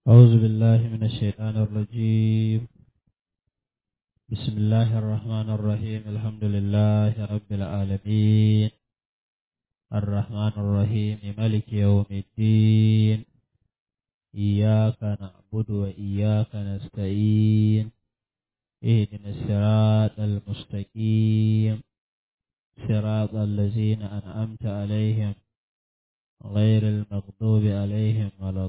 أعوذ بالله من الشيطان الرجيم بسم الله الرحمن الرحيم الحمد لله رب العالمين الرحمن الرحيم ملك يوم الدين إياك نعبد وإياك نستعين اهدنا الصراط المستقيم صراط الذين أنعمت عليهم غير المغضوب عليهم ولا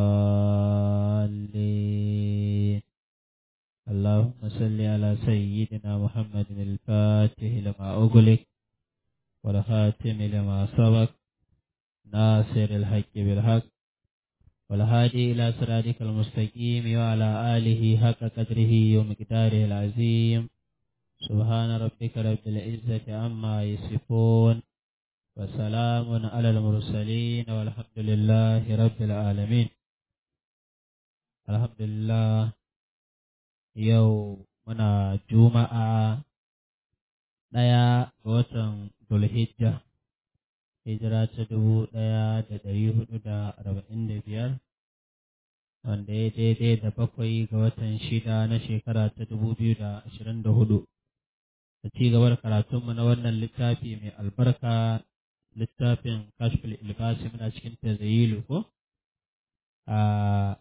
الضالين اللهم صل على سيدنا محمد الفاتح لما أغلق والخاتم لما سبق ناصر الحق بالحق والهادي إلى صراطك المستقيم وعلى آله حق قدره ومقداره العظيم سبحان ربك رب العزة عما يصفون وسلام على المرسلين والحمد لله رب العالمين الحمد لله yau muna juma'a ɗaya ga watan Zulhijja hijira ta dubu ɗaya da ɗari hudu da arba'in da biyar wanda ya daidai da bakwai ga watan shida na shekara ta dubu biyu da ashirin da hudu da ci gaba da karatunmu na wannan littafi mai albarka littafin kashfil ilbasi muna cikin tazayilu ko a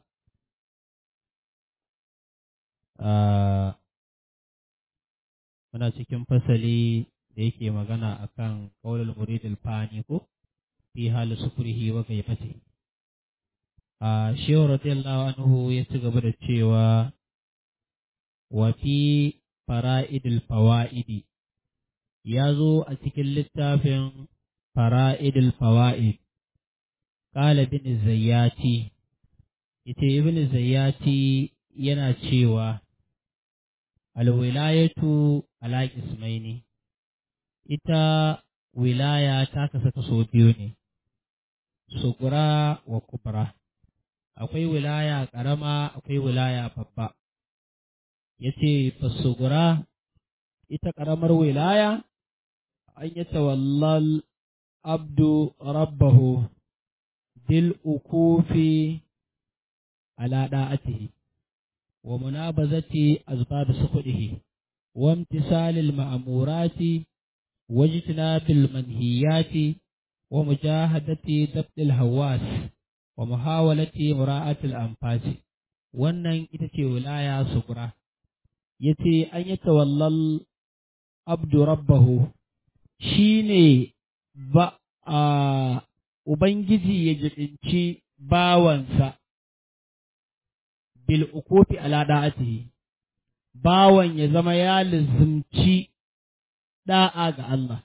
muna cikin fasali da yake magana akan qaulul muridil fani ko fi hal sufrihi wa kaifati a shehu radiyallahu anhu ya ci gaba da cewa wa fi fara'idil fawaidi ya zo a cikin littafin fara'idil fawaid qala bin zayyati ita ibn zayyati yana cewa alwilayatu ala ismaini ita wilaya ta kasa kaso biyu ne sugura wa kubra akwai wilaya ƙarama akwai wilaya babba yace fasugura ita ƙaramar wilaya an yi tawallal abdu rabbahu bil ukufi ala da'atihi ومنابذة أسباب سخطه وامتثال المأمورات واجتناب المنهيات ومجاهدة ضبط الهواس ومحاولة مراعاة الأنفاس wannan ita ce wilaya sukura ya ce an yi tawallal abdu rabbahu shi ne ba a ubangiji ya jibinci bawansa bil ukufi ala da'atihi bawan ya zama ya lizimci da'a ga Allah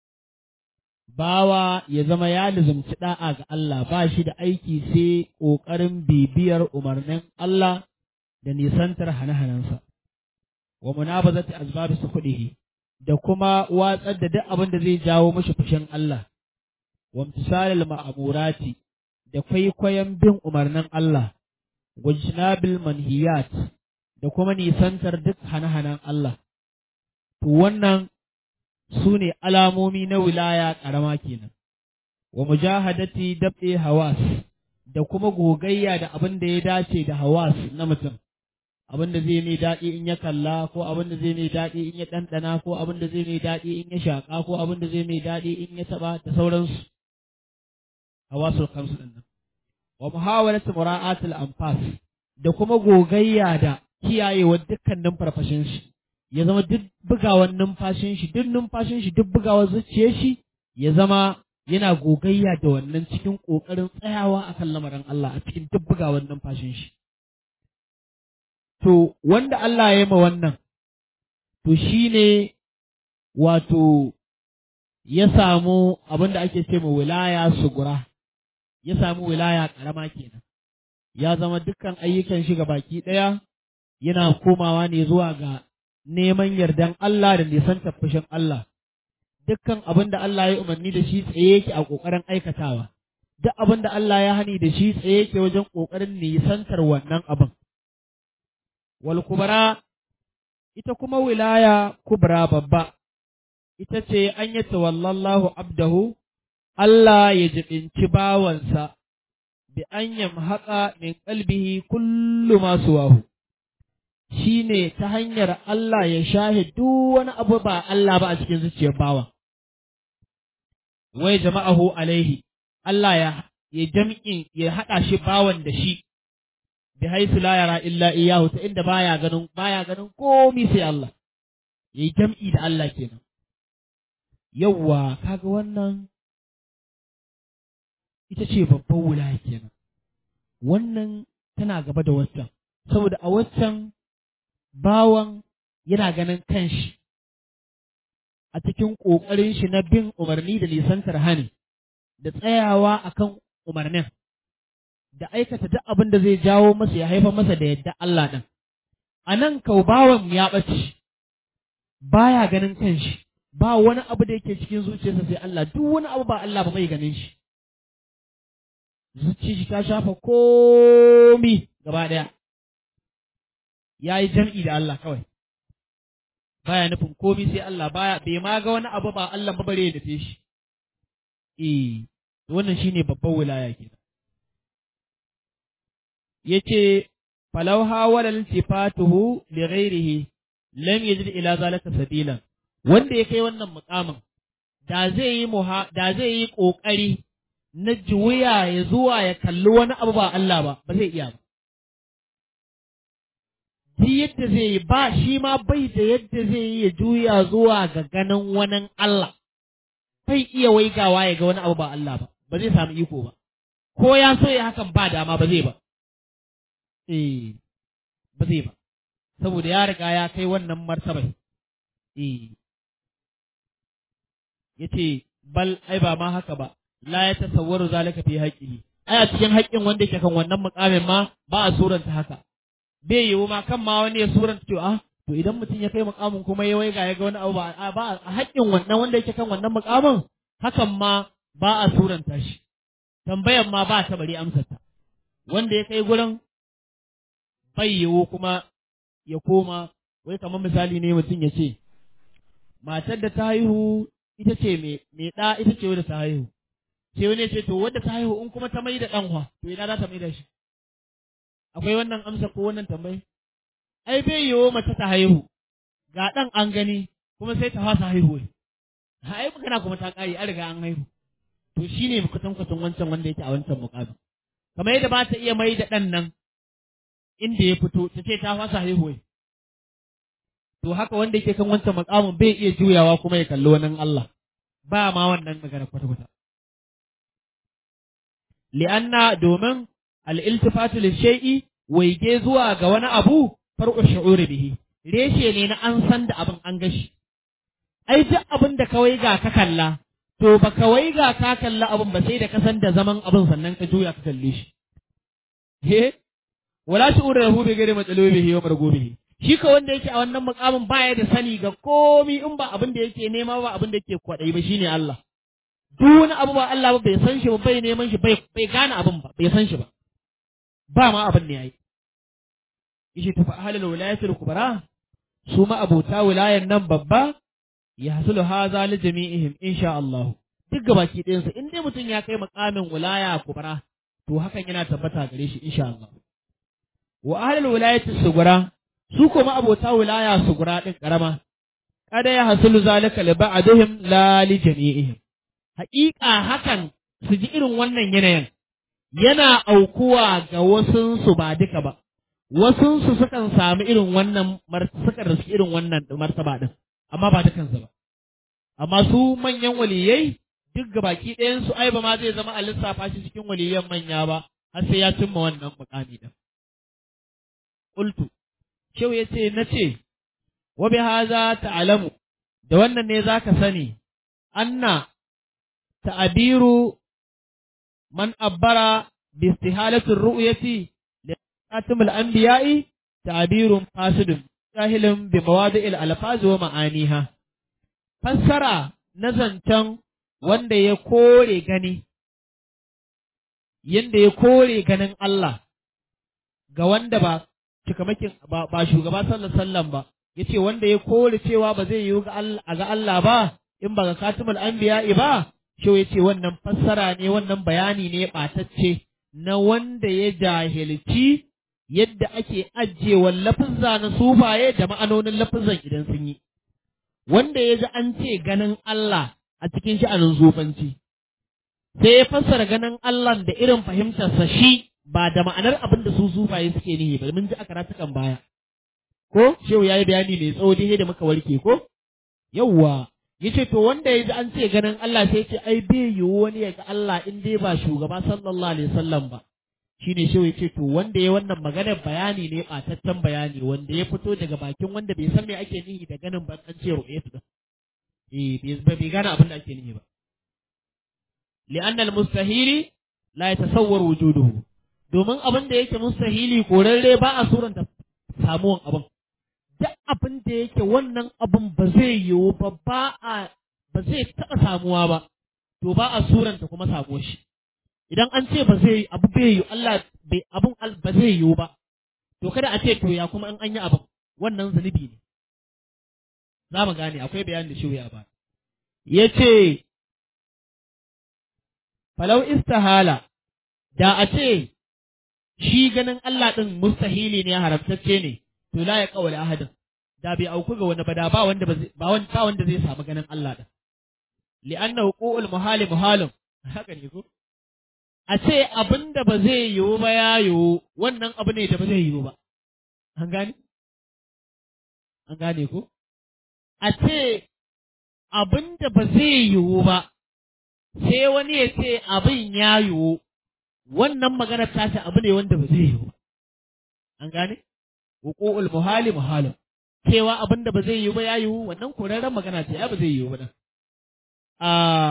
bawa ya zama ya lizimci da'a ga Allah ba shi da aiki sai ƙoƙarin bibiyar umarnin Allah da nisantar hane-hanensa wa munabazati asbabi sukudihi da kuma watsar da duk abin da zai jawo mashi fushin Allah wa imtisalil ma'amurati da kwaikwayon bin umarnin Allah wajnabil manhiyat da kuma nisantar duk hane-hanen Allah. To wannan su ne alamomi na wilaya ƙarama kenan, wa mujahadati dabɗe hawas da kuma gogayya da abin da ya dace da hawas na mutum, abin da zai mai daɗi in ya kalla ko abin da zai mai daɗi in ya ɗanɗana ko abin da zai mai daɗi in ya shaƙa ko abin da zai mai daɗi in ya taɓa da sauransu. Hawasul kamsu ɗin nan. wa muhawalat mura'atul anfas da kuma gogayya da kiyayewa dukkanin farfashin shi ya zama duk bugawan numfashin shi duk numfashin shi duk bugawar zuciyar shi ya zama yana gogayya da wannan cikin kokarin tsayawa akan lamarin Allah a cikin duk bugawan numfashin shi to wanda Allah ya yi ma wannan to shine wato ya samu abin da ake ce ma wilaya sugura ya samu wilaya ƙarama kenan ya zama dukkan ayyukan shi baki ɗaya yana komawa ne zuwa ga neman yardan Allah da nisan tafashin Allah dukkan abin da Allah ya umarni da shi tsaye yake a ƙoƙarin aikatawa duk abin da Allah ya hani da shi tsaye yake wajen ƙoƙarin nisantar wannan abin wal kubra ita kuma wilaya kubra babba ita ce an yi tawallallahu abdahu Allah ya jibinci bawansa bi an yamhaqa min qalbihi kullu ma suwahu shine ta hanyar Allah ya shahe duk wani abu ba Allah ba a cikin zuciyar bawa wai jama'ahu alaihi Allah ya ya jam'in ya haɗa shi bawan da shi bi haisu la yara illa iyahu ta inda baya ganin baya ganin komai sai Allah yayi jam'i da Allah kenan yawwa kaga wannan ita ce babban wulaya kenan wannan tana gaba da waccan saboda a waccan bawan yana ganin kanshi a cikin ƙoƙarin shi na bin umarni da nisantar hani da tsayawa akan umarnin da aikata duk abin da zai jawo masa ya haifar masa da yadda Allah ɗin. A nan kau bawan ya ɓace, baya ganin kanshi, ba wani abu da yake cikin zuciyarsa sai Allah, duk wani abu ba Allah ba bai ganin shi. Zuci shi ta shafa komi gaba ɗaya, ya yi jam'i da Allah kawai. Baya nufin komi sai Allah baya, bai ma ga wani abu ba Allah ba bare ya nufe shi. Eh, wannan shine babban wilaya kenan. yace falau hawala iltifatuhu li ghairihi lam yajid ila zalika sabilan wanda ya kai wannan mukamin da zai yi muha da zai yi kokari na juya ya zuwa ya kalli wani abu ba Allah ba ba zai iya ba Ji yadda zai yi ba shi ma bai da yadda zai yi ya juya zuwa ga ganin wani Allah bai iya waigawa ya ga wani abu ba Allah ba ba zai samu iko ba ko ya so ya hakan ba dama ba zai ba eh ba zai ba saboda ya riga ya kai wannan martabai eh yace bal ai ba ma haka ba la ya tasawwaru zalika fi haqqihi ai a cikin haƙƙin wanda yake kan wannan muƙamin ma ba a suranta haka bai yiwu ma kan ma wani ya suranta cewa ah to idan mutum ya kai muƙamin kuma ya waiga ya ga wani abu ba ba a haƙƙin wannan wanda yake kan wannan muƙamin hakan ma ba a suranta shi tambayan ma ba ta bari amsarta wanda ya kai gurin bai yiwu kuma ya koma wai kamar misali ne mutum ya ce matar da ta haihu ita ce mai ɗa ita ce wadda ta haihu sai wani ya ce to wadda ta haihu in kuma ta mai da ɗanwa to ina za ta mai da shi akwai wannan amsa ko wannan tambayi ai bai yiwu mace ta haihu ga ɗan an gani kuma sai ta fasa haihuwa ai magana kuma ta ƙare an riga an haihu to shine kwatankwatan wancan wanda yake a wancan muƙamin kamar yadda ba ta iya mai da ɗan nan inda ya fito ta ce ta fasa haihuwa to haka wanda yake kan wancan makamin bai iya juyawa kuma ya kalli wani Allah ba ma wannan magana kwata-kwata li'anna domin al-iltifatu lishay'i waige zuwa ga wani abu far'u shu'uri bihi reshe ne na an san da abin an gashi ai duk abin da ka waiga ka kalla to ba ka waiga ka kalla abin ba sai da ka san da zaman abin sannan ka juya ka kalle shi he wala shu'ur lahu bi ghairi matsalubihi wa margubihi shi ka wanda yake a wannan mukamin baya da sani ga komi in ba abin da yake nema ba abin da yake kwadai ba shine Allah duk wani abu ba Allah ba bai san shi ba bai neman shi bai bai gane abin ba bai san shi ba ba ma abin ne yayi yace tafa ahlul wilayatul kubra su ma abota wilayan nan babba ya hasulu haza li jami'ihim insha Allah duk gabaki ɗayan su in dai mutum ya kai mukamin wilaya kubra to hakan yana tabbata gare shi insha Allah wa ahlul wilayati sugura su kuma abota wilaya sugura din karama kada ya hasulu zalika li ba'dihim la li jami'ihim haƙiƙa hakan su ji irin wannan yanayin yana aukuwa ga wasunsu ba duka ba wasunsu sukan samu irin wannan sukan riski irin wannan martaba din amma ba dukansu ba amma su manyan waliyai duk ga baki ɗayan su ai ba ma zai zama a lissafa shi cikin waliyan manya ba har sai ya cimma wannan mukami din qultu shehu yace nace wa bi hadha ta'lamu da wannan ne zaka sani anna ta'abiru man abbara bi istihalati ru'yati li khatim al-anbiya'i ta'birun fasidun jahilun bi mawadi'il alfaz wa ma'aniha fassara na zancen wanda ya kore gani yanda ya kore ganin Allah ga wanda ba cikamakin ba, ba shugaba sallallahu alaihi wasallam ba yace wanda ya kore cewa ba zai yiwu ga Allah ga Allah ba in ba ga katimul anbiya'i ba shi yace wannan fassara ne wannan bayani ne batacce na wanda ya jahilci yadda ake ajiyewa lafizza na sufaye da ma'anonin lafizan idan sun yi wanda ya ji an ce ganin Allah a cikin sha'anin zufanci sai ya fassara ganin Allah da irin fahimtarsa shi ba da ma'anar abin da su sufaye suke nihi ba mun ji a karatukan baya ko shehu yayi bayani mai tsawo dai da muka warke ko yawwa yace to wanda ya ji an ce ganin Allah sai ce ai bai yiwu wani ya ga Allah in dai ba shugaba sallallahu alaihi wasallam ba shine shehu yace to wanda ya wannan maganar bayani ne bataccen bayani wanda ya fito daga bakin wanda bai san me ake nihi da ganin ba an ce ru'yatu da eh bai bai gane abin da ake nihi ba li'anna al-mustahili la yatasawwar wujuduhu domin abin da yake mustahili korarre ba a suranta samuwan abin duk abin da yake wannan abin ba zai yiwu ba ba a ba zai taɓa samuwa ba to ba a suranta kuma samuwar shi idan an ce ba zai abu bai yiwu Allah bai abin ba zai yiwu ba to kada a ce to ya kuma in an yi abin wannan zunubi ne za mu gane akwai bayanin da shi ya ba ya ce falau istahala da a ce shi ganin Allah ɗin mustahili ne haramtacce ne to la ya kawale ahadin da bai auku ga wani ba da ba wanda ba wanda wanda zai samu ganin Allah ɗin li'anna huququl muhali muhalun haka ne ko a ce abinda ba zai yiwu ba ya yiwu wannan abu ne da ba zai yiwu ba an gane an gane ko a ce abinda ba zai yiwu ba sai wani ya ce abin ya yiwu wannan maganar tashi abu ne wanda ba zai yiwu ba an gane wuqu'ul muhali muhalin cewa abin da ba zai yiwu ba ya yiwu wannan korarren magana ce ya ba zai yiwu ba nan a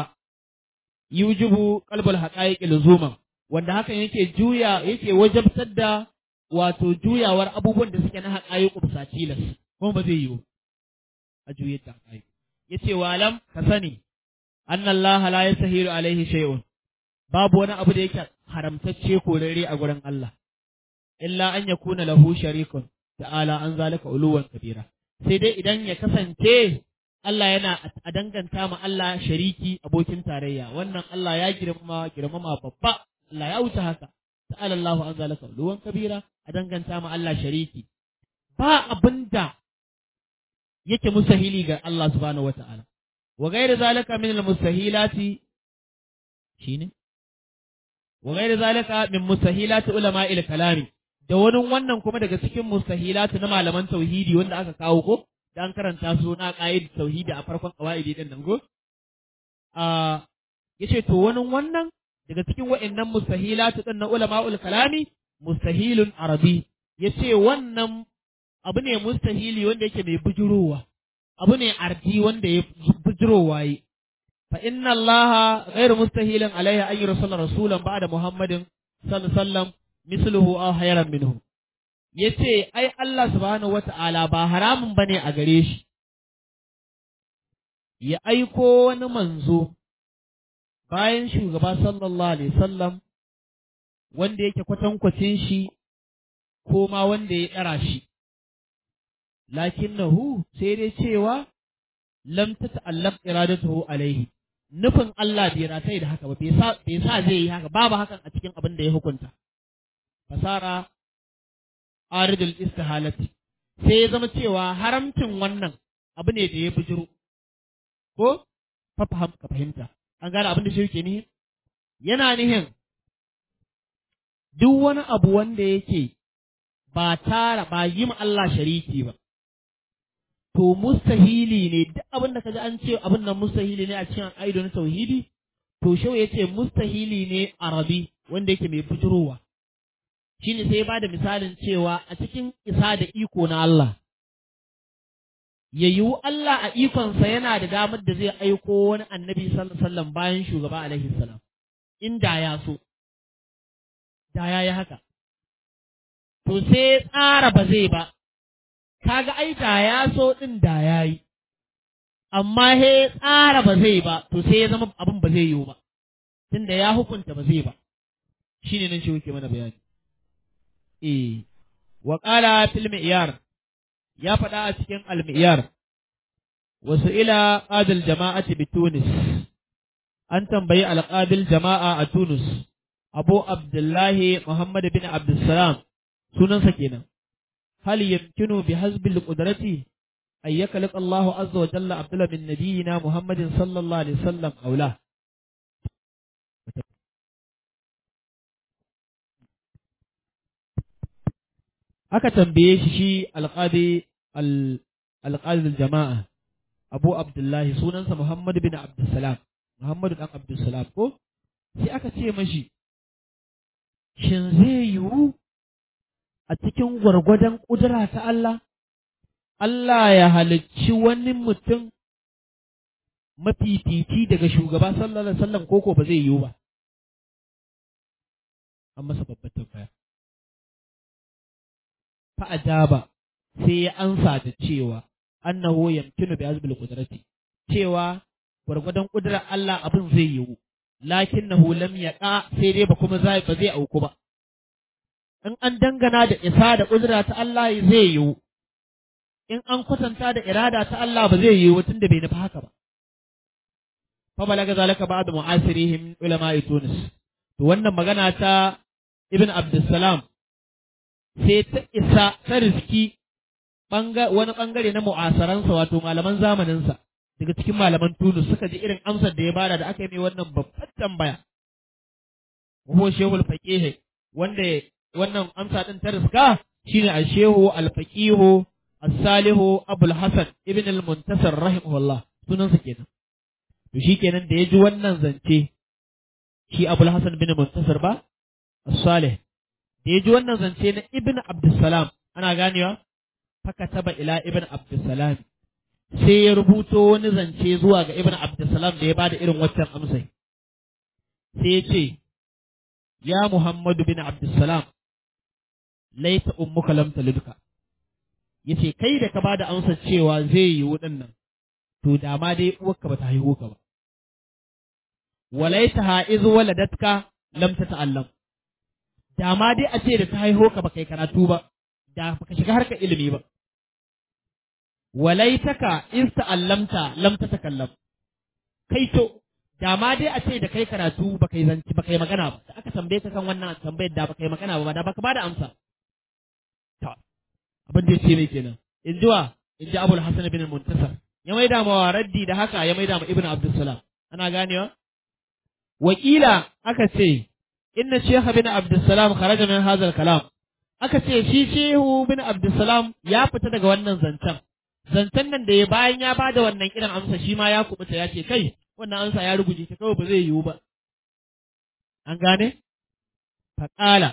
yujibu qalbul haqa'iq luzuman wanda hakan yake juya yake wajabtar da wato juyawar abubuwan da suke na haqa'iq bisa tilas kuma ba zai yiwu a juyar da haqa'iq yace wa alam ka sani anna Allah la yasahilu alaihi shay'un babu wani abu da yake haramtacce korare a gurin Allah illa an yakuna lahu sharikun ta'ala an zalika uluwan kabira sai dai idan ya kasance Allah yana a danganta ma Allah shariki abokin tarayya wannan Allah ya girmama girmama babba Allah ya wuce haka ta'ala Allahu an zalika uluwan kabira a danganta ma Allah shariki ba abinda yake mustahili ga Allah subhanahu wata'ala wa ghairu zalika min al-mustahilati shine wa ghairu zalika min mustahilati ulama il-kalami da wani wannan kuma daga cikin mustahilatu na malaman tauhidi wanda aka kawo ko dan karanta su na qaid tauhidi a farkon qawaidi din nan go a yace to wani wannan daga cikin wa'annan mustahilatu din na ulama'ul kalami mustahilun arabi yace wannan abu ne mustahili wanda yake mai bujurowa abu ne ardi wanda ya bujurowa yi fa inna allaha ghairu mustahilin alaihi an yursala rasulan ba'da muhammadin sallallahu alaihi wasallam misluhu aw hayran minhu yace ai Allah subhanahu wata'ala ba haramun bane a gare shi ya aiko wani manzo bayan shugaba sallallahu alaihi wasallam wanda yake kwatankwacin shi ko ma wanda ya ɗara shi lakinnahu sai dai cewa lam tata'allaq iradatuhu alaihi nufin Allah bai ratai da haka ba bai sa zai yi haka babu hakan a cikin abin da ya hukunta fasara aridul istihalati sai ya zama cewa haramcin wannan abu ne da ya bujiro ko fafaham ka fahimta an gane abin da shi yake nihin yana nihin duk wani abu wanda yake ba tara ba yi ma Allah shariki ba to mustahili ne duk abin da kaji an ce abin nan mustahili ne a cikin aido na tauhidi to shau ya ce mustahili ne arabi wanda yake mai bujurowa shine sai ya bada misalin cewa a cikin isa da iko na Allah ya yiwu Allah a ikonsa yana da damar da zai aiko wani annabi sallallahu bayan shugaba alaihi salam inda ya so da ya yi haka to sai tsara ba zai ba kaga ai da ya so din da ya yi amma he tsara ba zai ba to sai ya zama abin ba zai yiwu ba tunda ya hukunta ba zai ba shine nan shi yake mana bayani eh wa qala fil mi'yar ya faɗa a cikin al-mi'yar wasu ila qadil jama'ati bi Tunis an tambayi al-qadil jama'a a Tunis Abu Abdullahi Muhammad bin Abdulsalam sunansa kenan hal yamkinu bi hasbil qudrati ay yakhluq Allahu azza wa jalla Abdullah bin nabiyina Muhammadin sallallahu alaihi wasallam aula aka tambaye shi shi alqadi alqadi jama'a Abu Abdullahi sunansa Muhammad bin Abdulsalam Muhammadu dan Abdulsalam ko sai aka ce mashi shin zai yiwu a cikin gwargwadon ƙudura ta Allah Allah ya halicci wani mutum mafifici daga shugaba sallallahu alaihi wasallam koko ba zai yiwu ba an masa babbar tambaya fa ajaba sai ya ansa da cewa annahu yamkinu bi azbil qudrati cewa gwargwadon kudurar Allah abin zai yiwu lakinnahu lam yaqa sai dai ba kuma zai ba zai auku ba in an dangana da isa da kudura ta Allah zai yiwu in an kwatanta da irada ta Allah ba zai yiwu tunda bai nufi haka ba fa balaga zalika ba'd mu'asirihim ulama Tunis to wannan magana ta Ibn Abdussalam sai ta isa ta riski wani bangare na mu'asaransa wato malaman zamaninsa daga cikin malaman Tunis suka ji irin amsar da ya bada da aka yi mai wannan babbar tambaya. Wahuwa Shehu al-Faqihi wanda wannan amsa din ta riska shine a Shehu al-Faqihu as-Salihu Abul Hasan ibn al-Muntasir rahimahullah sunansa kenan. To shi kenan da ya ji wannan zance shi Abul Hasan bin Muntasir ba as-Salih da ya ji wannan zance na Ibn Abdussalam ana ganewa fakataba ila Ibn Abdussalam sai ya rubuto wani zance zuwa ga Ibn Abdussalam da ya bada irin waccan amsai. Sai ya ce, Ya Muhammadu bin Abdussalam, laita ummuka lam talidka. Ya ce, Kai da ka bada amsar cewa zai yi wuɗin nan, to da ma dai uwarka ba ta haihu ka ba. Walaita ha'izu waladatka lam ta ta'allam. Da ma dai a ce da ta haihu ka ba kai karatu ba, da ba ka shiga harkar ilimi ba. walaitaka in ta'allamta lam tatakallam kai to da ma dai a ce da kai karatu ba kai zanci ba kai magana ba da aka tambaye ka kan wannan tambayar da ba kai magana ba da baka bada amsa to abin da yace mai kenan in jiwa in ji Abul Hasan bin Muntasar ya maida ma raddi da haka ya maida ma Ibn Abdussalam ana ganewa wakila aka ce inna Sheikh bin Abdussalam kharaja min hadha kalam aka ce shi Shehu bin Abdussalam ya fita daga wannan zancen zancen nan da ya bayan ya bada wannan kiran amsa shi ma ya kubuta ya ce kai wannan amsa ya ruguje ta kawai ba zai yiwu ba an gane faƙala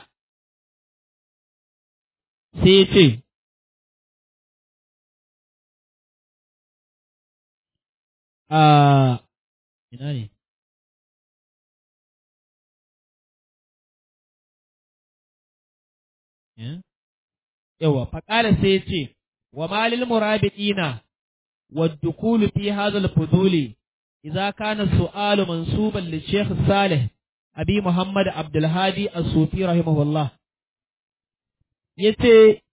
sai ya ce a ina ne yawa faƙala sai ya ce وما للمرابطين والدخول في هذا الفضول إذا كان السؤال منسوبا للشيخ الصالح أبي محمد عبد الهادي الصوفي رحمه الله yace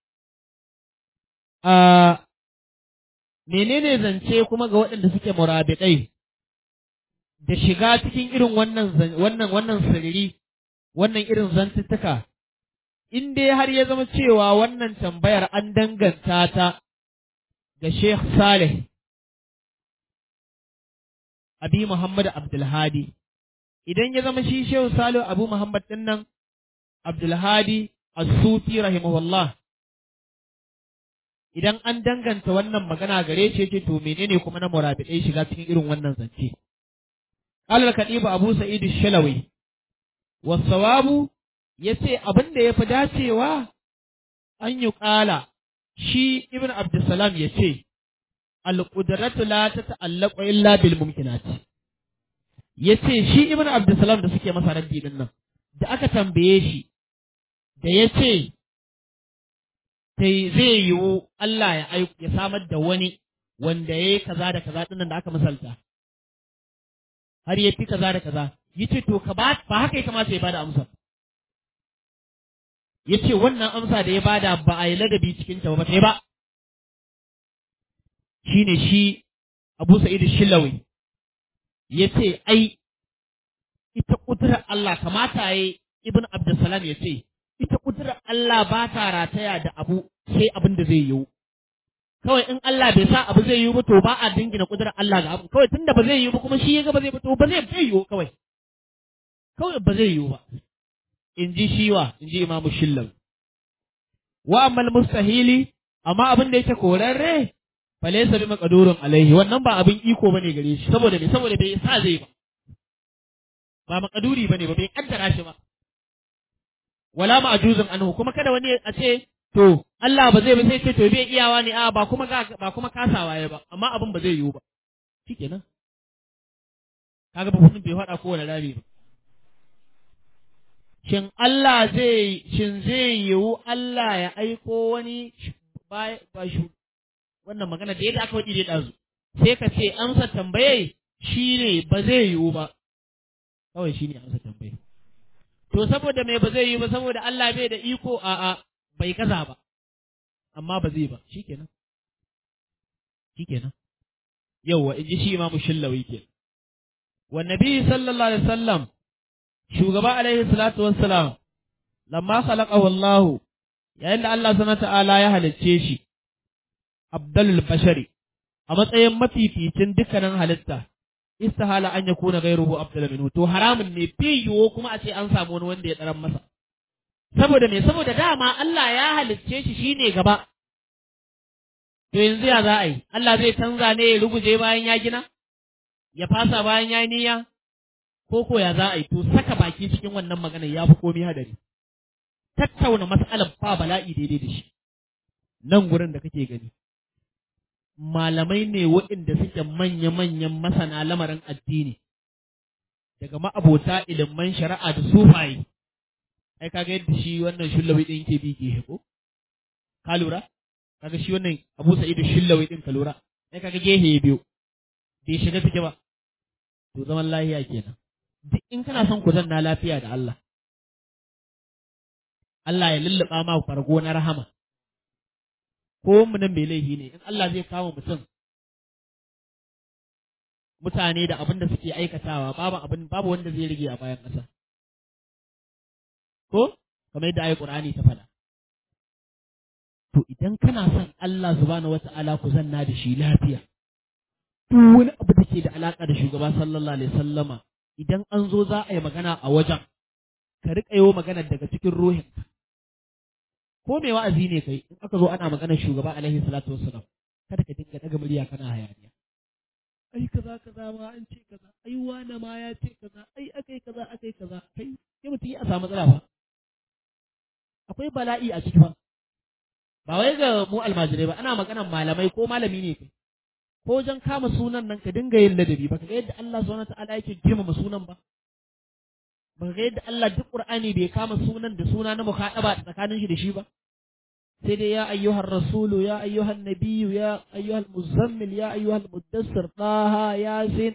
a menene zance kuma ga waɗanda suke murabitai da shiga cikin irin wannan wannan wannan sirri wannan irin zantuttuka in dai har ya zama cewa wannan tambayar an danganta ta ga Sheikh Saleh Abi Muhammad Abdulhadi idan ya zama shi Sheikh Saleh Abu Muhammad din nan Abdulhadi As-Sufi rahimahullah idan an danganta wannan magana gare shi ce to menene kuma na murabidai shiga cikin irin wannan zance قال الكتيب أبو سعيد الشلوي والصواب ya ce abin da ya fi dacewa an yi ƙala shi ibn Abdulsalam ya ce, Alƙudratu la ta ta'allaƙo illa bil mumkinati. Ya ce shi ibn Abdulsalam da suke masa raddi din nan, da aka tambaye shi, da ya ce, zai yiwu Allah ya ya samar da wani wanda ya yi kaza da kaza ɗin da aka misalta. Har ya fi kaza da kaza, ya ce to ka ba haka ya kamata ya bada amsa. ya ce wannan amsa da ya bada ba a yi ladabi cikin ta ba ta ba shi ne shi abu sa'id shilawi ya ce ai ita ƙudurar Allah kamata ya ibn Abdulsalam ya ce ita kudurar Allah ba ta rataya da abu sai abin da zai yiwu kawai in Allah bai sa abu zai yiwu ba to ba a dingina kudurar Allah ga abu kawai tunda ba zai yiwu ba kuma shi ya ga ba zai ba to ba zai bai yiwu kawai kawai ba zai yiwu ba in ji shiwa in ji imamu shillam wa ammal mustahili amma abin da yake korarre falaysa bi maqdurun alaihi wannan ba abin iko bane gare shi saboda me saboda bai sa zai ba ba maqduri bane ba bai kaddara shi ba wala ma'juzun anhu kuma kada wani a ce to Allah ba zai ba sai ce to bai iyawa ne a ba kuma ba kuma kasawa ya ba amma abin ba zai yiwu ba shikenan kaga ba bai faɗa kowane rami ba shin Allah zai shin zai yiwu Allah ya aiko wani ba shi wannan magana da yadda aka waɗi da ɗazu sai ka ce amsa tambaye shi ne ba zai yiwu ba kawai shi ne amsa tambaye to saboda mai ba zai yiwu ba saboda Allah bai da iko a a bai kaza ba amma ba zai ba shikenan shikenan yawwa in ji shi imamu shillawi ke wa nabi sallallahu alaihi wasallam shugaba alaihi salatu wassalam lamma khalaqahu Allah yayin da Allah subhanahu ta'ala ya halicce shi abdalul bashari a matsayin mafificin dukkanin halitta istihala an yakuna ghayruhu abdal minhu to haramun ne yiwo kuma a ce an samu wani wanda ya tsaran masa saboda me saboda dama Allah ya halicce shi shine gaba to yanzu ya za a yi Allah zai canza ne ya ruguje bayan ya gina ya fasa bayan ya niyya ko ko ya za a yi to saka baki cikin wannan magana ya fi komai hadari tattauna mas'alar fa bala'i daidai da shi nan gurin da kake gani malamai ne waɗanda suke manya-manyan masana lamarin addini daga ma'abota ilimin shari'a da sufaye ai kaga yadda shi wannan shullawi din yake bi ke ko ka lura kaga shi wannan Abu Sa'id shullawi din ka lura ai kaga gehe biyu bai shiga take ba to zaman lafiya kenan duk in kana son ku zanna lafiya da Allah Allah ya lulluɓa ma fargo na rahama ko mu nan mai laifi ne in Allah zai kama mutum mutane da abin da suke aikatawa babu abin babu wanda zai rige a bayan ƙasa ko kamar yadda ayi Qur'ani ta faɗa to idan kana son Allah subhanahu wata'ala ku zanna da shi lafiya duk wani abu da ke da alaka da shugaba sallallahu alaihi sallama idan an zo za a yi magana a wajen ka riƙa yi magana daga cikin ruhin ko mai wa'azi ne kai in aka zo ana magana shugaba alaihi salatu wassalam kada ka dinga daga murya kana hayaniya ai kaza kaza ma an ce kaza ai wani ma ya ce kaza ai akai kaza akai kaza kai sai mutum ya samu matsala ba akwai bala'i a ciki ba ba wai ga mu almajirai ba ana maganan malamai ko malami ne kai ko wajen kama sunan nan ka dinga yin ladabi ba ka ga yadda Allah subhanahu ta'ala yake girmama sunan ba ba ka ga yadda Allah duk Qur'ani bai kama sunan da suna na mukhadaba tsakanin shi da shi ba sai dai ya ayyuhar rasulu ya ayyuhan nabiyyu ya ayyuhal muzammil ya ayyuhal muddassir taha yasin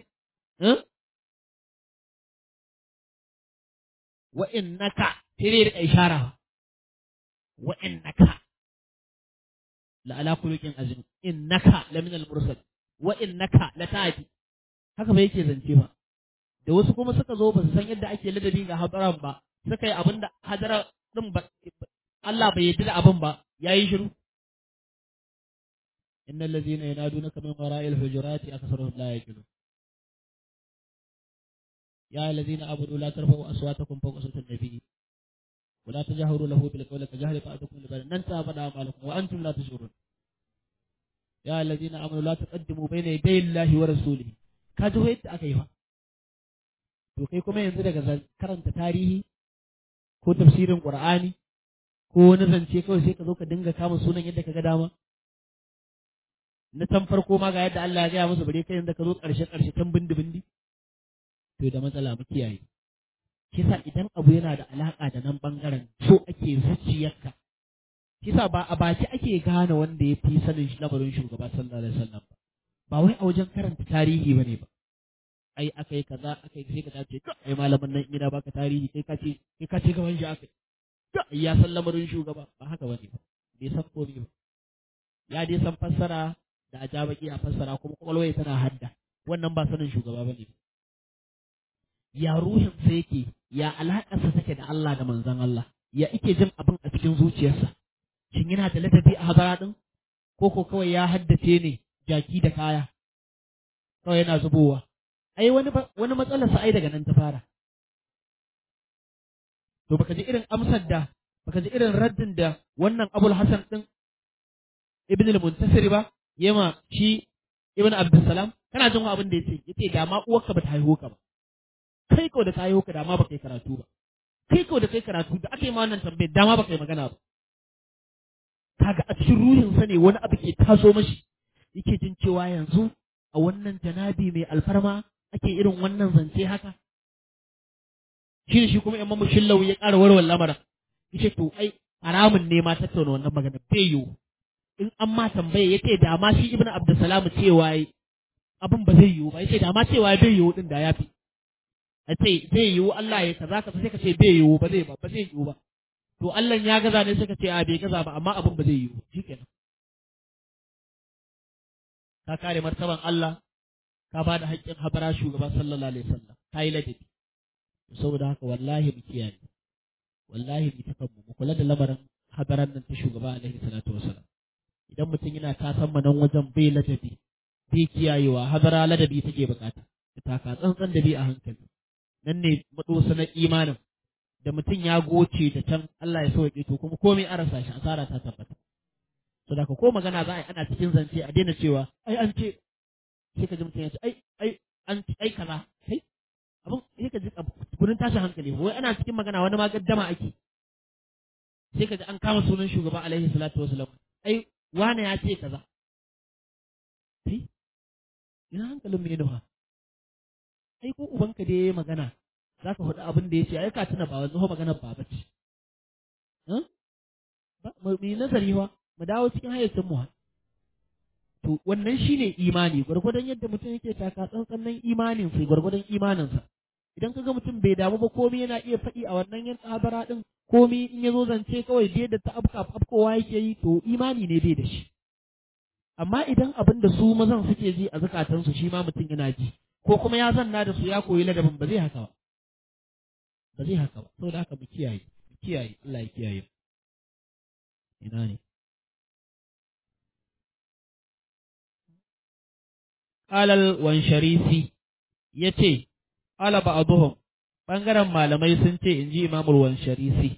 wa innaka sai dai ishara wa innaka la ala khuluqin azim innaka la min al mursal wa innaka la ta'ti haka ba yake zance ba da wasu kuma suka zo ba su san yadda ake ladabi ga hadaran ba suka yi abin da hadara din ba Allah bai yarda da abin ba yayi shiru innal ladzina yanadunaka min wara'il hujurati aktharuhum la yaqilun يا الذين آمنوا لا ترفعوا أصواتكم فوق صوت النبي ولا تجهروا له بالقول كجهر بعضكم لبعض ننسى بدا أعمالكم وأنتم لا تشعرون يا الذين آمنوا لا تقدموا بين يدي الله ورسوله kaji ho yadda aka yi fa to kai kuma yanzu daga karanta tarihi ko tafsirin qur'ani ko wani zance kawai sai ka zo ka dinga kama sunan yadda ka ga dama na tan farko ma ga yadda Allah ya gaya musu bare kai yanzu ka zo karshe karshe tan bindi bindi to da matsala mu kiyaye kisa idan abu yana da alaka da nan bangaren so ake zuciyarka kisa ba a baki ake gane wanda ya fi sanin lamarin shugaba sallallahu alaihi wasallam ba ba wai a wajen karanta tarihi bane ba ai aka yi kaza aka yi sai ka dace ai malamin nan ina baka tarihi kai ka ce kai ka ce gaban shi aka yi ya san lamarin shugaba ba haka bane ba bai san komai ba ya dai san fassara da a jabaki a fassara kuma kwakwalwa tana hadda wannan ba sanin shugaba bane ya ruhin sa yake ya alaƙarsa take da Allah da manzon Allah ya ike jin abin a cikin zuciyarsa shin yana da ladabi a hadara din ko ko kawai ya haddace ne jaki da kaya kawai yana zubowa ai wani wani matsalar sa ai daga nan ta fara to baka ji irin amsar da baka ji irin raddin da wannan Abul Hasan din Ibn al-Muntasir ba yema shi Ibn Abdussalam kana jin abin da yace yace da ma uwarka bata haihu ka ba kai ko da ta haihu ka da ma baka yi karatu ba kai ko da kai karatu da aka yi ma wannan tambayar da ma baka yi magana ba kaga a cikin ruhinsa ne wani abu ke taso mashi yake jin cewa yanzu a wannan janabi mai alfarma ake irin wannan zance haka shi ne shi kuma imam shillau ya ƙara warware lamarin yace to ai haramun ne ma tattauna wannan magana bai yiwu in an ma tambaye yace da ma shi ibnu abdussalam cewa abin ba zai yiwu ba yace da ma cewa bai yiwu din da yafi a ce zai yiwu Allah ya kaza ka sai ka ce bai yiwu ba zai ba ba zai yiwu ba to Allah ya gaza ne suka ce a bai gaza ba amma abin ba zai yiwu shikenan ka kare martaban Allah ka ba da haƙƙin habara shugaba sallallahu alaihi wasallam ka yi ladabi saboda haka wallahi mu kiyaye wallahi mu takan mu kula da lamarin habaran nan ta shugaba alaihi salatu wasallam idan mutum yana kasan mu nan wajen bai ladabi bai kiyayewa habara ladabi take bukata ta taka tsantsan da bi a hankali nan ne madosa na imanin da mutum ya goce da can Allah ya sauke to kuma komai an rasa shi asara ta tabbata to da ko magana za a yi ana cikin zance a daina cewa ai an ce sai ka ji mutum ya ce ai ai an ai kaza kai abin sai ka ji gurin tashin hankali wai ana cikin magana wani ma gaddama ake sai ka ji an kama sunan shugaba alaihi salatu wasalam ai wane ya ce kaza kai ina hankalin mu ne nufa ai ko ubanka dai yayi magana za ka faɗi abin da ya ce ai ka tuna ba wanzu maganar ba bace mu yi nazari wa mu dawo cikin hayyacin mu to wannan shine imani gwargwadon yadda mutum yake taka tsantsan nan imanin sai gwargwadon imaninsa idan kaga mutum bai damu ba komai yana iya faɗi a wannan yan tsabara din komai in ya zo zance kawai bai da ta afka afkowa yake yi to imani ne bai da shi amma idan abin da su mazan suke ji a zukatansu shi ma mutum yana ji ko kuma ya zanna da su ya koyi ladabin ba zai haka ba ba zai haka ba saboda haka mu kiyaye mu kiyaye Allah ya kiyaye ina ne Alal wansharisi ya ce, Ala ba'aduhum ɓangaren malamai sun ce in ji imamul wansharisi.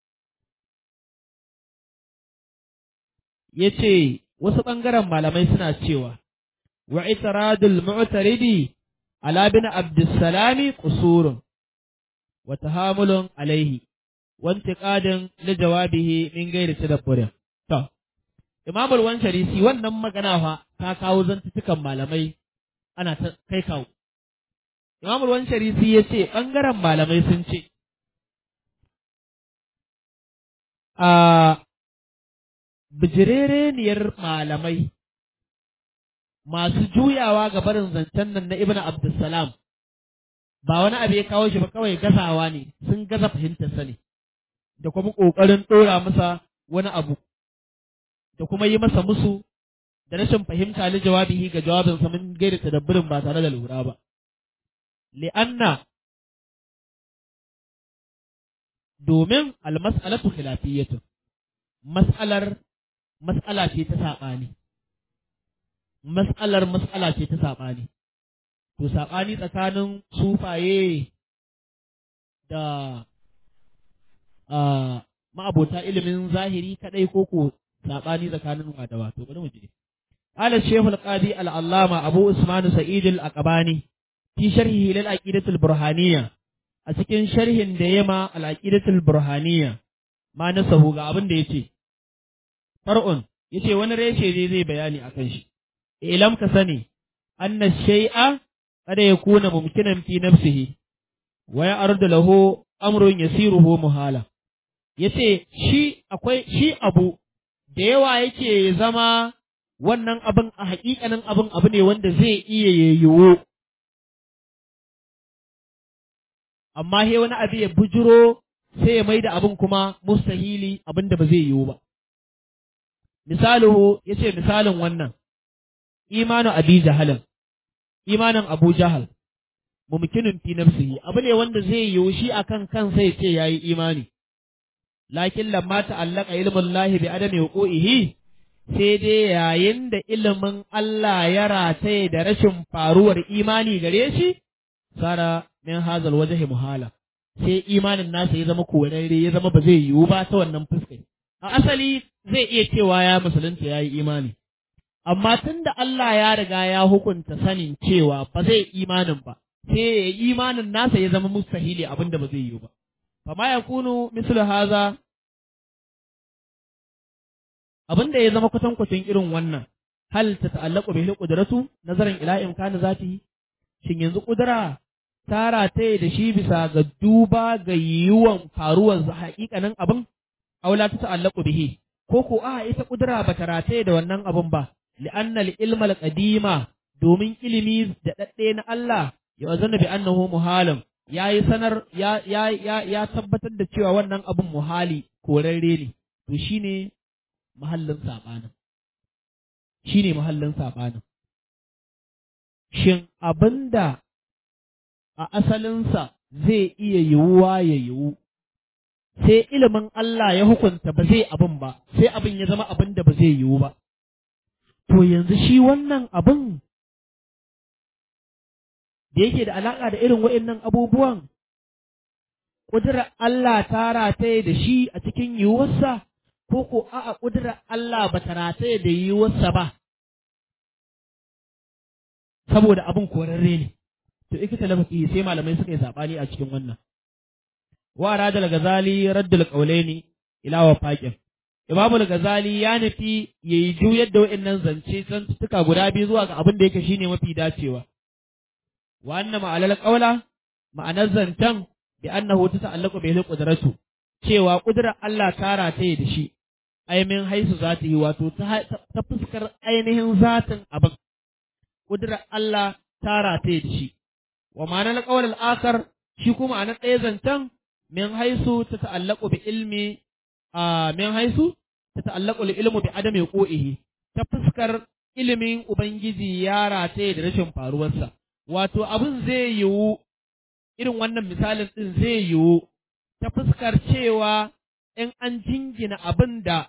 Ya ce, wasu ɓangaren malamai suna cewa, wa itiradul mu'taridi ala bin abdussalami kusurun, wa tahamulun alaihi, wanti ƙadin li jawabihi min gairi tadabburin. To, imamul wansharisi wannan magana fa ta kawo zantutukan malamai ana ta kai kawo. Imam Ruwan Sharisi ya ce ɓangaren malamai sun ce, A bijirereniyar malamai masu juyawa ga barin zancen nan na Ibn Abdulsalam ba wani abu ya kawo shi ba kawai gazawa ne sun gaza fahimtarsa ne da kuma ƙoƙarin ɗora masa wani abu da kuma yi masa musu da rashin fahimta li jawabihi ga jawabinsa mun gaida tadabburin ba tare da lura ba. Li'anna domin almas'alatu khilafiyyatun mas'alar mas'ala ce ta saɓani. Mas'alar mas'ala ce ta saɓani. To saɓani tsakanin sufaye da ma'abota ilimin zahiri kaɗai ko ko saɓani tsakanin wadawa. To bari mu je. قال الشيخ القاضي العلامة أبو عثمان سعيد الأقباني في شرحه للعقيدة البرهانية أسكن شرح ديما العقيدة البرهانية ما نسه غابن ديتي فرع yace wani reshe zai zai bayani akan shi ilam ka sani anna shay'a kada ya kuna mumkinan fi nafsihi wa ya ardu lahu amrun yasiruhu muhala yace shi akwai shi abu da yawa yake zama wannan abin a haƙiƙanin abin abu ne wanda zai iya yayyuwo. Amma he wani abu ya bujiro sai ya mai da abin kuma mustahili abin da ba zai yiwu ba. Misaluhu ya ce misalin wannan, imanu abi jahalin, imanin abu jahal, mumkinun fi nafsihi abu ne wanda zai yiwu shi akan kansa ya ce yayi imani lakin lamma ta'allaka ilmun lahi bi adami wuqu'ihi sai dai yayin da ilimin Allah ya rataye da rashin faruwar imani gare shi sara min hazal wajhi muhala sai imanin nasa ya zama korarre ya zama ba zai yiwu ba ta wannan fuskar a asali zai iya cewa ya musulunta yayi imani amma tunda Allah ya riga ya hukunta sanin cewa ba zai imanin ba sai imanin nasa ya zama mustahili abinda ba zai yiwu ba fama yakunu mislu haza abin da ya zama kwatankwacin irin wannan hal ta ta'allaqu bihi qudratu nazaran ila imkani zatihi shin yanzu kudura ta rataye da shi bisa ga duba ga yiwuwan faruwar haƙiƙanin abin aula ta ta'allaqu bihi ko ko a ita kudura ba ta rataye da wannan abin ba li'anna al-ilma al-qadima domin ilimi da dadde na Allah ya wazana bi annahu muhalin yayi sanar ya ya ya tabbatar da cewa wannan abin muhali korarre ne to shine mahallin saɓanin shi ne mahallin saɓanin shin abinda a asalinsa zai iya yiwuwa ya yiwu sai ilimin Allah ya hukunta ba zai abin ba sai abin ya zama abin da ba zai yiwu ba to yanzu shi wannan abin da yake da alaƙa da irin wa'innan abubuwan ƙudurar Allah ta rataye da shi a cikin yiwuwarsa ko ko a'a ƙudurar Allah ba ta rataye da yiwuwarsa ba, saboda abin korarre ne, to ika talafafi sai malamai suka yi saɓani a cikin wannan. Wa radal gazali raddul ƙaulaini ila wa faƙin. Imamul Gazali ya nufi ya yi juyar da wa'innan zance zantuttuka guda biyu zuwa ga abin da yake shine mafi dacewa. Wa anna ma'alal ƙaula ma'anar zancen bi annahu ta ta'allaqu bihi qudratu cewa ƙudurar Allah ta rataye da shi ainihin haisu za ta yi wato ta fuskar ainihin zatin abin ƙudurar Allah ta rataye da shi wa ma'anar ƙawar al'akar shi kuma a ɗaya zancen min haisu ta ta'allaku bi ilmi a min haisu ta ta'allaku li ilmu bi adami ƙo'ihi ta fuskar ilimin ubangiji ya rataye da rashin faruwarsa wato abin zai yiwu irin wannan misalin ɗin zai yiwu ta fuskar cewa in an jingina abin da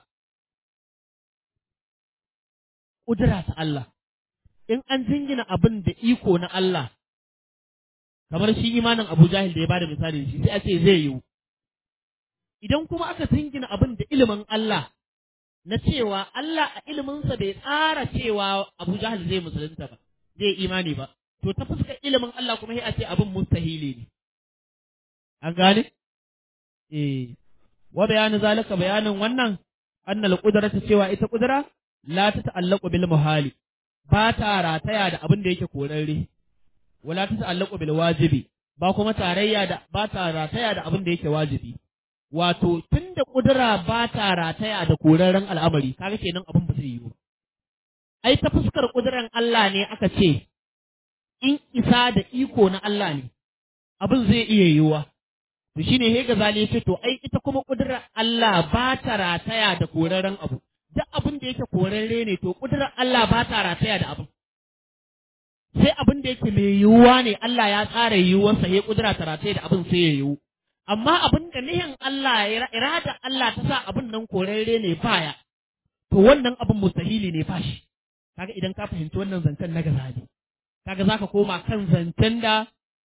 ƙudura ta Allah, in an jingina abin da iko na Allah, kamar shi imanin Abu Jahil da ya bada misali shi sai a ce zai yiwu. Idan kuma aka jingina abin da ilimin Allah, na cewa Allah a iliminsa bai tsara cewa Abu Jahil zai musulunta ba, zai imani ba, to ta fuskar ilimin Allah kuma sai a ce abin mustahili ne. An gane? eh wa bayanin zalika bayanin wannan annal qudrata cewa ita qudra la ta ta'allaqu bil muhali ba ta rataya da abin da yake korarre wala ta ta'allaqu bil wajibi ba kuma tarayya da ba ta rataya da abin da yake wajibi wato tunda kudura ba ta rataya da korarren al'amari kaga kenan abin ba zai yiwu ai ta fuskar kuduran Allah ne aka ce in isa da iko na Allah ne abin zai iya yiwuwa to shine he gazali ya ce to ai ita kuma kudurar Allah ba ta rataya da korarren abu duk abin da yake korarre ne to kudurar Allah ba ta rataya da abin sai abin da yake mai yiwuwa ne Allah ya tsara yiwuwarsa ya kudura ta rataya da abin sai ya yiwu amma abin da nihin Allah irada Allah ta sa abin nan korarre ne baya to wannan abin mustahili ne fashi kaga idan ka fahimci wannan zancen na gazali kaga zaka koma kan zancen da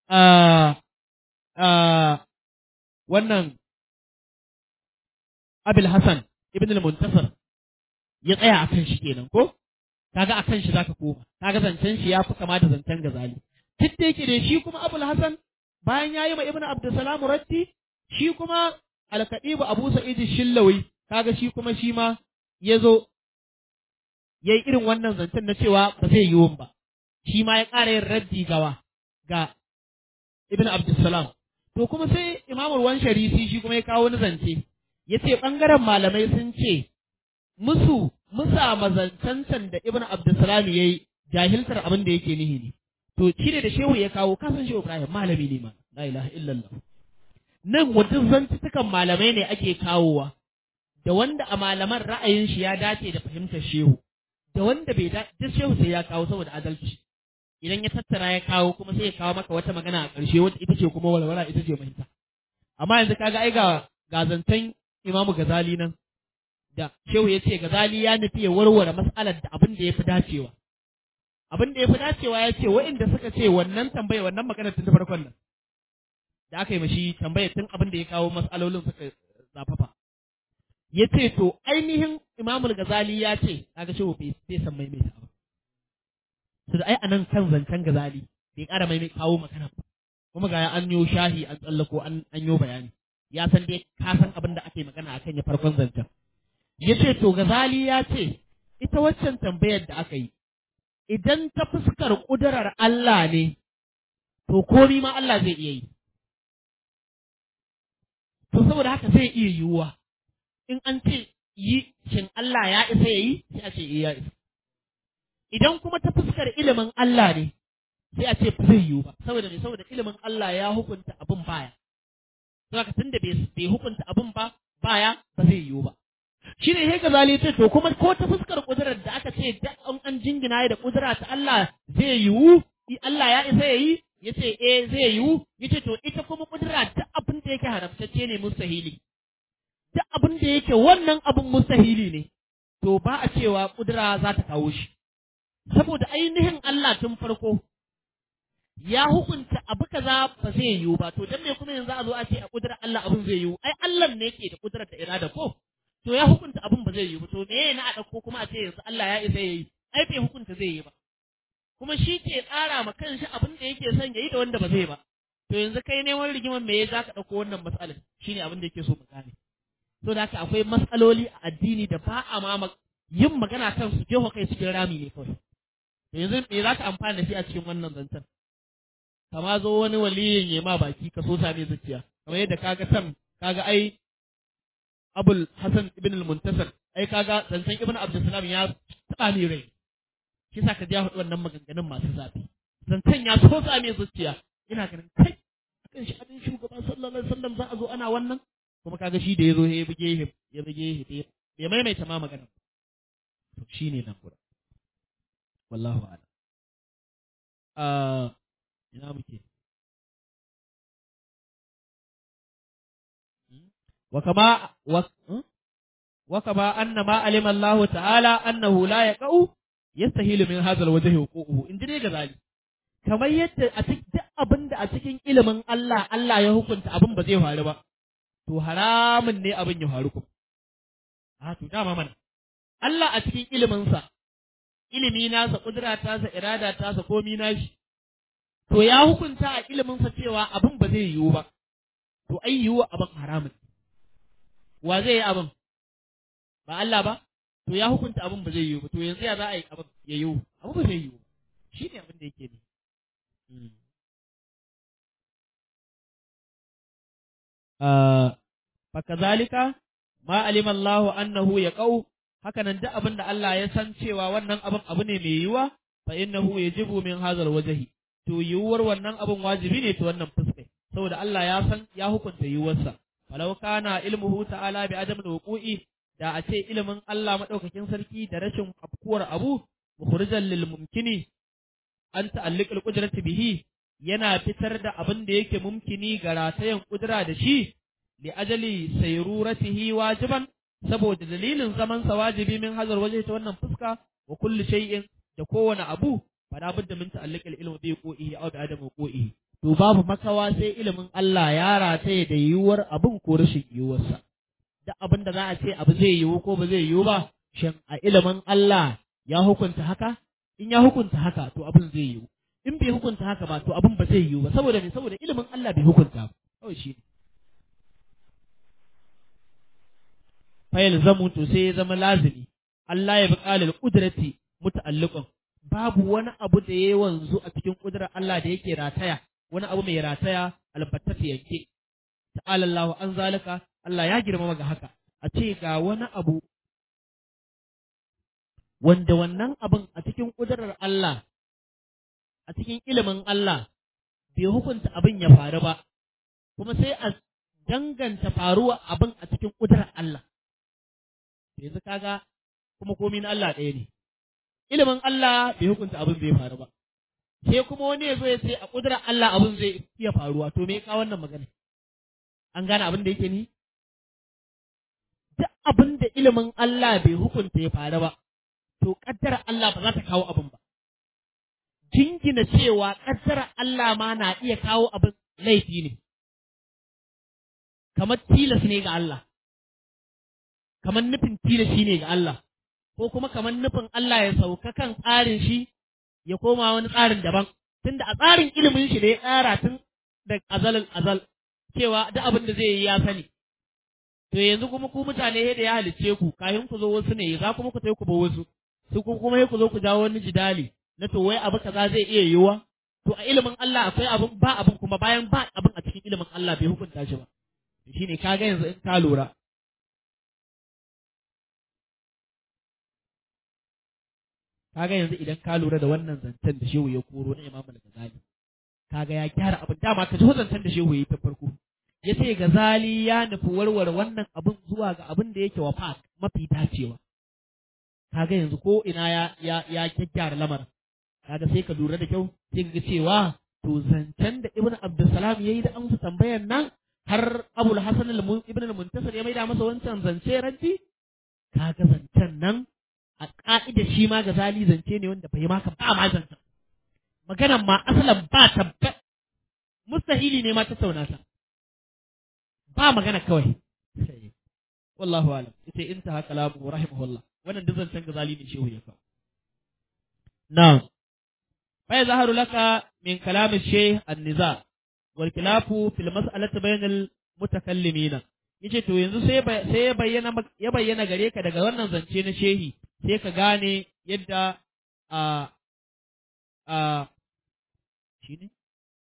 wannan Abil Hassan ibn al-Muntasir ya tsaya a kan shi kenan ko kaga a kan shi zaka koma kaga zancen shi ya fi kama da zancen gazali duk da yake da shi kuma Abul Hassan bayan ya yi ma Ibn Abdussalam Ratti shi kuma Al-Kadibu Abu Sa'id Shillawi kaga shi kuma shi ma ya zo ya yi irin wannan zancen na cewa ba zai yi ba shi ma ya ƙara yin raddi gawa ga Ibn Abdussalam To kuma sai Imamul Wan Sharisi shi kuma ya kawo wani zance, ya ce ɓangaren malamai sun ce, musu musa mazancancan da Ibn Abdulsalam ya yi jahiltar abin da yake nihi ne. To shi ne da shehu ya kawo kasan shehu Ibrahim malami ne ma, la ilaha illallah. Nan wajen zantukan malamai ne ake kawowa, da wanda a malaman ra'ayin shi ya dace da fahimtar shehu, da wanda bai dace, duk shehu sai ya kawo saboda adalci. idan ya tattara ya kawo kuma sai ya kawo maka wata magana a ƙarshe wata ita ce kuma walwala ita ce mahita amma yanzu kaga ai ga gazantan Imamu Gazali nan da Shehu ya ce Gazali ya nufi ya warware mas'alar da abin da ya fi dacewa abin da ya fi dacewa ya ce wa'inda suka ce wannan tambaya wannan maganar tun ta farkon nan da aka yi mashi tambaya tun abin da ya kawo mas'alolin suka zafafa ya ce to ainihin Imamul Gazali ya ce kaga Shehu bai san maimaita ba su da ai a nan kan zancen gazali bai ƙara mai kawo magana ba kuma ga an yo shahi an tsallako an an yo bayani ya san dai ka san abin da ake magana akan ya farkon zancen ya ce to gazali ya ce ita waccan tambayar da aka yi idan ta fuskar ƙudurar Allah ne to komi ma Allah zai iya yi to saboda haka zai iya yiwuwa in an ce yi shin Allah ya isa ya yi sai a ce ya isa idan kuma ta fuskar ilimin Allah ne sai a ce ba zai yiwu ba saboda ne saboda ilimin Allah ya hukunta abin baya saboda tunda bai bai hukunta abin ba baya ba zai yiwu ba shine sai gazali ce to kuma ko ta fuskar kudurar da aka ce da an an jingina da kudura ta Allah zai yiwu Allah ya isa yayi yace eh zai yiwu yace to ita kuma kudura da abin da yake haramtacce ne mustahili duk abin da yake wannan abin mustahili ne to ba a cewa kudura za ta kawo shi saboda ainihin Allah tun farko ya hukunta abu kaza ba zai yiwu ba to dan me kuma yanzu a zo a ce a kudurar Allah abin zai yiwu ai Allah ne yake da kudurar da irada ko to ya hukunta abin ba zai yiwu to me na a dauko kuma a ce yanzu Allah ya isa yayi ai bai hukunta zai yi ba kuma shi ke tsara ma kanshi abin da yake son yayi da wanda ba zai ba to yanzu kai neman rigiman me za ka dauko wannan matsalar shine abin da yake so mu gane to da haka akwai matsaloli a addini da ba a ma yin magana kan su jeho kai cikin rami ne kawai yanzu me za ka amfana da shi a cikin wannan zancen kama zo wani waliyin ya ma baki ka so same zuciya kamar yadda kaga tam kaga ai abul hasan ibn al-muntasir ai kaga zancen ibn abdussalam ya taba ni rai shi sa ka ji ya faɗi wannan maganganun masu zafi zancen ya so same zuciya ina ganin kai akan shi abin shugaba sallallahu alaihi wasallam za a zo ana wannan kuma kaga shi da ya zo ya buge ya buge ya maimaita ma magana to shine nan gurin wallahu a'lam uh, ina muke wa kama wa wa kama anna ma alima Allah ta'ala annahu la yaqau yastahilu min hadha alwajhi huququhu in dai gazali kamar yadda a cikin duk abinda a cikin ilimin Allah Allah ya hukunta abin ba zai faru ba to haramun ne abin ya faru kuma a to dama mana Allah a cikin iliminsa ilimi nasa kudura tasa irada tasa komi nashi to ya hukunta a iliminsa cewa abin ba zai yiwu ba to ai yiwu abin haramun wa zai yi abin ba Allah ba to ya hukunta abin ba zai yiwu ba to yanzu ya za a yi abin ya yiwu abin ba zai yiwu shi ne abin da yake ne fakazalika ma alima Allahu annahu yaqau hakanan duk abin da Allah ya san cewa wannan abin abu ne mai yiwuwa fa innahu yajibu min hazal wajhi to yiwuwar wannan abin wajibi ne ta wannan fuskai saboda Allah ya san ya hukunta yiwuwarsa falau kana ilmuhu ta'ala bi adam wuqu'i da a ce ilimin Allah madaukakin sarki da rashin afkuwar abu mukhrijan lil mumkini an ta'alliqal qudrati bihi yana fitar da abin da yake mumkini ga ratayen kudura da shi li ajali sayruratihi wajiban saboda dalilin zaman sa wajibi min hazar waje ta wannan fuska wa kulli shay'in da kowane abu fala budda min ta'alliq al-ilmi bi qu'ihi aw bi adam qu'ihi to babu makawa sai ilimin Allah ya rataye da yiwuwar abun ko rashin yiwuwarsa da abin da za a ce abu zai yiwu ko ba zai yiwu ba shin a ilimin Allah ya hukunta haka in ya hukunta haka to abin zai yiwu in bai hukunta haka ba to abin ba zai yiwu ba saboda me saboda ilimin Allah bai hukunta ba kawai shi ne fayil zamu to sai ya zama lazimi Allah ya buƙa lil qudrati muta'alliqan babu wani abu da ya wanzu a cikin kudurar Allah da yake rataya wani abu mai rataya albattata yanke ta'ala Allah an zalika Allah ya girmama ga haka a ce ga wani abu wanda wannan abin a cikin kudurar Allah a cikin ilimin Allah bai hukunta abin ya faru ba kuma sai a danganta faruwa abin a cikin kudurar Allah yanzu kaga kuma komi na Allah ɗaya ne ilimin Allah bai hukunta abin bai faru ba sai kuma wani ya zo ya ce a ƙudurar Allah abin zai iya faruwa to me ka wannan magana an gane abin da yake ni duk abin da ilimin Allah bai hukunta ya faru ba to ƙaddarar Allah ba za ta kawo abin ba jingina cewa ƙaddarar Allah ma na iya kawo abin laifi ne kamar tilas ne ga Allah kamar nufin tilashi ne ga Allah ko kuma kamar nufin Allah ya sauka kan tsarin shi ya koma wani tsarin daban tunda a tsarin ilimin shi da ya tsara tun da azalin azal cewa duk abin da zai yi ya sani to yanzu kuma ku mutane da ya halicce ku kafin ku zo wasu ne za kuma ku tai ku ba wasu su ku kuma ku zo ku jawo wani jidali na to wai abu kaza zai iya yiwuwa to a ilimin Allah akwai abin ba abin kuma bayan ba abin a cikin ilimin Allah bai hukunta shi ba shine kaga yanzu in ka lura kaga yanzu idan ka lura da wannan zancen da shehu ya koro na Imam Al-Ghazali kaga ya gyara abin dama ka ji zancen da shehu ya ta farko ya ce Ghazali ya nufi warware wannan abin zuwa ga abin da yake wafa mafi dacewa kaga yanzu ko ina ya ya ya kyakkyara lamarin kaga sai ka lura da kyau sai ka cewa to zancen da Ibn Abdulsalam yayi da amsa tambayar nan har Abul Hasan Ibn al-Muntasir ya maida masa wancan zance ranti kaga zancen nan a ƙa'ida shi ma ga zali zance ne wanda bai maka ba ma zancen. Maganan ma asalan ba tabbat mustahili ne ma tattauna ta. Ba magana kawai. Wallahu alam. Ita in ta haka lamu rahimahullah. Wannan duk zancen ga zali ne shehu ya kawo. Na'am. Fa ya zaharu laka min kalamin sheh an-niza wal khilafu fil mas'alati bainal mutakallimina. Yace to yanzu sai sai ya bayyana ya bayyana gare ka daga wannan zance na shehi sai ka gane yadda a a shi ne?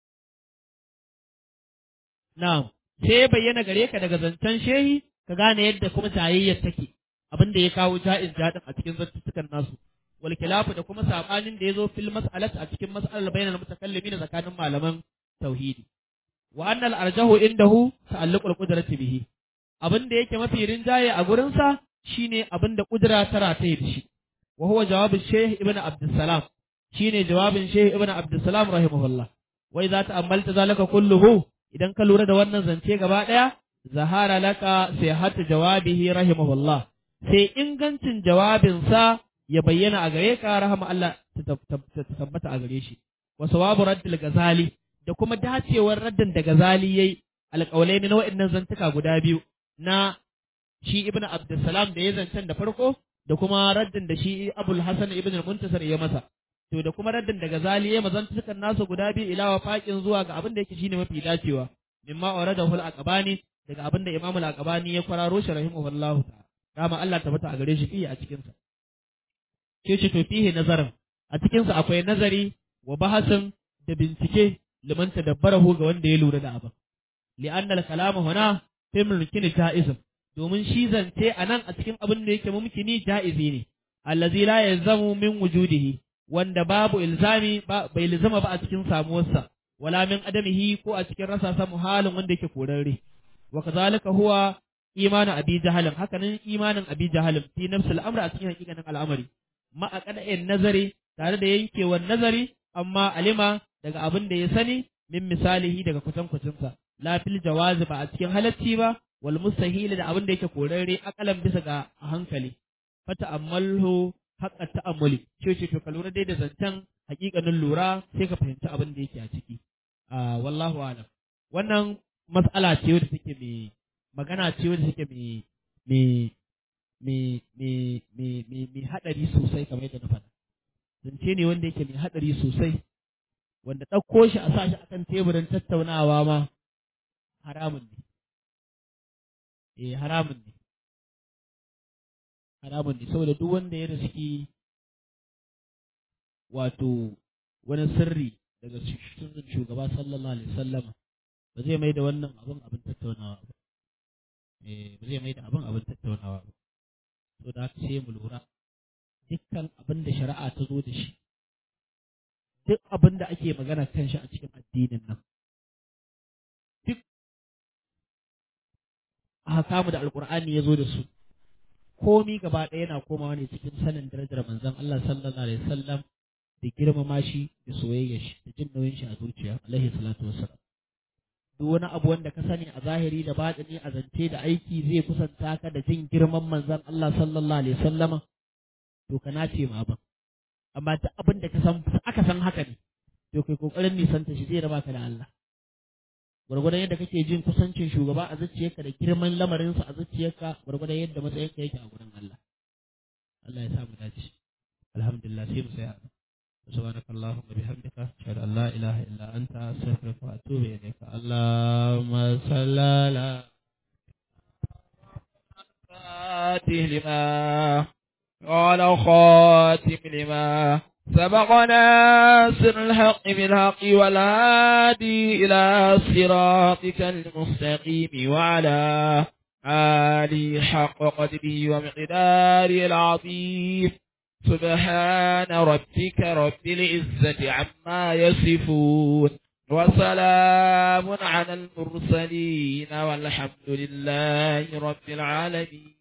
Na'am, sai ya bayyana gare ka daga zancen shehi ka gane yadda kuma tayayyar take abin da ya kawo ja'iz jaɗin a cikin zattutukan nasu. Wal khilafu da kuma sabanin da ya zo fil mas'alat a cikin mas'alar bainal mutakallimin tsakanin malaman tauhidi. Wa annal arjahu indahu ta'alluqul qudrati bihi. Abin da yake mafi rinjaye a gurinsa shine abin da kudura ta rataye da shi wa huwa jawabin Sheikh Ibn Abdussalam shine jawabin Sheikh Ibn Abdussalam rahimahullah wa idza ta'ammalta zalika kulluhu idan ka lura da wannan zance gaba daya zahara laka sihhatu jawabihi rahimahullah sai ingancin jawabin sa ya bayyana a gare ka rahama Allah ta tabbata a gare shi wa sawabu raddil gazali da kuma dacewar raddin da gazali yayi alƙawlai na wa'annan zantuka guda biyu na shi ibn Abdulsalam da ya zancen da farko da kuma raddin da shi Abul Hasan ibn Muntasir ya masa to da kuma raddin da Ghazali ya mazan sukan nasu guda biyu ila wafaqin zuwa ga abin da yake shine mafi dacewa mimma waradahu al-aqbani daga abin da Imam al-Aqbani ya kwararo shi rahimahullahu ta'ala dama Allah tabbata a gare shi fiye a cikin sa ke ce to fihi nazarin a cikin sa akwai nazari wa bahasin da bincike liman tadabbarahu ga wanda ya lura da abin li'anna al-kalamu huna fi mulkin ta'ism domin shi zance a nan a cikin abin da yake mumkini ja'izi ne allazi la yalzamu min wujudihi wanda babu ilzami bai ilzama ba a cikin samuwarsa wala min adamihi ko a cikin rasa sa muhalin wanda yake korarre wa kazalika huwa imanu abi jahalin hakanan imanin abi jahalin fi nafsi al'amri a cikin hakikanin al'amari ma a kada'in nazari tare da yankewar nazari amma alima daga abin da ya sani min misalihi daga kwatankwacinsa la fil jawazi ba a cikin halacci ba wal mustahil da abin da yake korarre akalan bisa ga hankali fata ammalhu haqqa ta'ammuli ce ce to ka lura dai da zancen hakikanin lura sai ka fahimci abin da yake a ciki a wallahu alam wannan mas'ala ce wadda take mai magana ce wadda take mai mai mai mai mai mai mai hadari sosai kamar yadda na faɗa zance ne wanda yake mai hadari sosai wanda ɗauko shi a sa shi akan teburin tattaunawa ma haramun ne eh haramun ne haramun ne saboda duk wanda ya riski wato wani sirri daga sirrin shugaba sallallahu alaihi wasallama ba zai mai da wannan abin abin tattaunawa ba eh ba zai mai da abin abin tattaunawa ba so da haka sai mu lura dukkan abin da shari'a ta zo da shi duk abin da ake magana kan shi a cikin addinin nan duk ahkamu da alqur'ani ya zo da su komi gaba ɗaya yana komawa ne cikin sanin darajar manzon Allah sallallahu alaihi wasallam da girmama shi da soyayya shi da jin nauyin shi a zuciya alaihi salatu wassalam duk wani abu wanda ka sani a zahiri da batini a zance da aiki zai kusanta ka da jin girman manzon Allah sallallahu alaihi wasallama to ka nace ma ban amma duk abin da ka san aka san haka ne to kai kokarin nisanta shi zai raba ka da Allah gwargwadon yadda kake jin kusancin shugaba a zuciyarka da girman lamarinsa a zuciyarka gwargwadon yadda matsayinka yake a gurin Allah Allah ya sa mu dace alhamdulillah sai mu saya سبحانك اللهم وبحمدك أشهد أن لا إله إلا أنت أستغفرك وأتوب إليك اللهم صل على فاتح لما قال خاتم لما سبق ناصر الحق بالحق والهادي إلى صراطك المستقيم وعلى آله حق قدره ومقداره العظيم سبحان ربك رب العزة عما يصفون وسلام على المرسلين والحمد لله رب العالمين